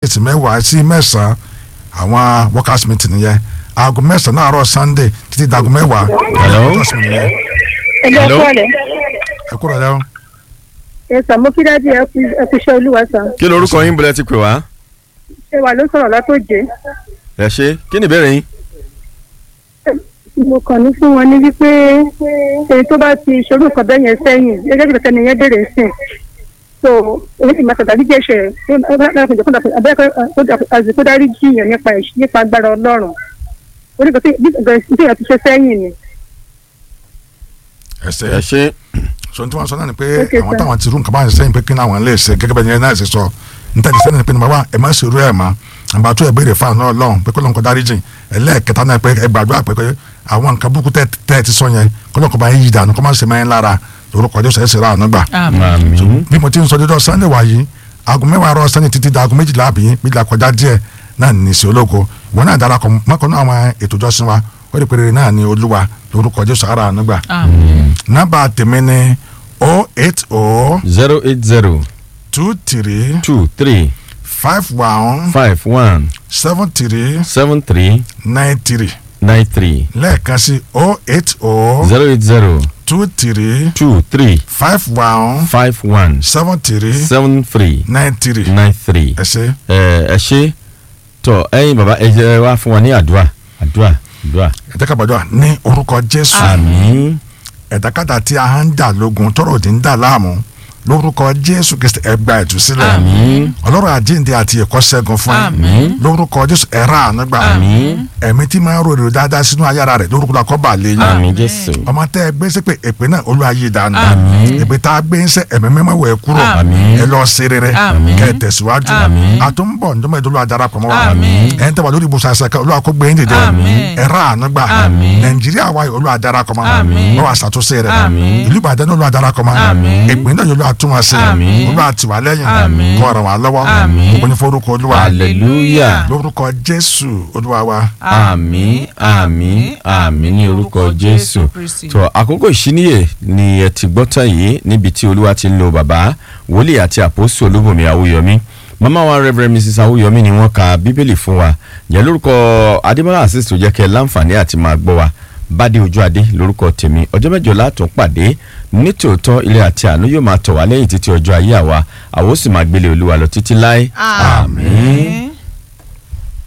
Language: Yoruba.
sí mẹ́wàá sí mẹ́sàn-án àwọn workers meeting yẹn aago mẹ́sàn-án náà àárọ̀ sunday títí dago mẹ́wàá Hello? workers meeting yẹn ẹgbẹ́ Hello? kọ́lẹ̀ ẹ kúrò lẹ́wọ̀n. ẹ sàn mo kí dájú ẹ kú ẹ kú iṣẹ́ olúwa sàn kí lorúkọ yín bọ̀lẹ́ ti pè wá ṣé wà ló sọ̀rọ̀ látòjé ẹ ṣe kí ni ìbéèrè yín. mo kàn ní fún wọn ní wípé èyí tó bá ti ṣòro nǹkan bẹ́ẹ̀ yẹn sẹ́yìn gẹ́gẹ́ bí kẹ̀kẹ́ nìyẹn béèrè sìn so èyí ti máa sọ̀tà bí jẹ́ṣẹ̀ àzìkó dárí jiyàn nípa ẹ̀ṣẹ̀- nípa agbára ọlọ́run oníkan tí bí ìgbà ti ṣe sẹ́yìn ni ẹsẹ ẹ ṣe so n tí wọn sọ náà ni pé Okay, àwọn sir. táwọn ti rú nǹkan báyìí sẹ́yìn pé kí ni àwọn lè ṣe gẹ́gẹ́ bẹ́ẹ̀ ni náà ṣe sọ níta ti sẹ́yìn ni pé ní bàbá ẹ má ṣe rú ẹ̀ mọ́ àgbà tó ẹ béèrè fáwọn náà lọ́hùn pé kọ́lọ́n kọ́ dárí jìn ẹlẹ́ẹ̀kẹta náà pé ẹ gbàdúrà pé pé àwọn nǹkan burúkú tẹ́ tẹ́ ẹ ti sọ yẹn kọ́lọ́n kọ́ bá yín yí dànù kọ́ má ṣe mẹ́rin lára lórúkọ Jésù ẹ̀ ṣe ra àánú gbà àmín bí mo ti ń sọ dídọ́ sunday wáyé aago mẹ́wàá rọ sunday títí di aago méjìlá àbí méjìlá kọjá díẹ̀ náà ní ìsìn ológo wọn náà darapọ̀ mọ́kànnú àwọn ètò ìjọsìn wa ó lè pèrè náà ní olúwa lórúkọ Jésù ara àánú gbà nọ́mbà tèmi ni o eight o zero eight zero two three two three five one five one seven three seven three nine three nine three lẹ́ẹ̀kan sí o eight o zero eight zero two three two three five one five one seven three seven three nine three nine three. ẹ ṣé. ẹ ẹ ṣe tọ ẹ̀yin baba ẹ jẹ́ wá fún wa ní àdúrà àdúrà àdúrà. ẹ jẹ́ ká gbàdúrà ní orúkọ Jésù. àmín ẹ̀dákàtà tí a ń dà lógun tọrọ òdì ń dà láàmú lórúkọ jésù kristi ẹ gba ìtúsílẹ̀ àmín ọlọ́run àjíǹde àti ẹ̀kọ́ ṣẹ́gun fún ẹ àmín lórúkọ jésù ẹ rà àánú gbà àmín ẹ̀mí tí máa ń rò èrò dáadáa sínú ayára rẹ̀ lórúkọ la kọ́ bà lé yín àmín jésù ọmọ tẹ́ ẹ gbé sí pé èpè náà olúwa yí dànù Àmín. èpè tá a gbé ń sẹ́ ẹ̀mí mímọ́ wẹ̀ kúrò Àmín. ẹ lọ sí rere Àmín. kẹ́ ẹ tẹ̀síwájú Àmín. àtúnbọ̀ ǹjọ́mọ̀ ìdúró adarapọ̀ mọ́ wa Àmín. ẹ̀ ń tẹ́wà lórí ibùsùn àṣà kan olúwa kó gbé yín dìde Àmín. ẹ rà àánú gbà Àmín. nàìjíríà wa yìí olúwa darapọ̀ mọ́ Àmín. wọ́n wà ṣàtúnṣe rẹ̀ Àmín. ìlú ìbàdàn náà olúwa darapọ̀ mọ́ Àmín. ìpín náà olúwa tún wọn ṣe Àmín. olúwa tì wá lẹ́yìn Àmín. kó ràn wá lọ́wọ́ Àmín. gbogbo ní forúkọ olúwa hallelujah lórúkọ jésù olúwa wa àmín àmín àmín ní orúkọ jésù tó àkókò ìṣíníyè ni ẹ ti gbọ́ tán yìí níbi tí olúwa ti ń lo bàbá wòlíì àti àpòsù olúbùnmi awúyọmí màmá wa reverend mrs awúyọmí ni wọ́n ka bíbélì fún wa yẹn lórúkọ adébọ́lá asis tó jẹ́ kẹ́ ẹ láǹfààní àti máa gbọ́ wa bádé ojú adé lórúkọ tèmi ọjọ́ mẹ́jọ látún pàdé nítòótọ́ ilé àti àánú yóò máa tọ̀ wá lẹ́yìn títí ọjọ́ ayé àwa àwa ó sì máa gbélé olúwa lọ títí láé àmín.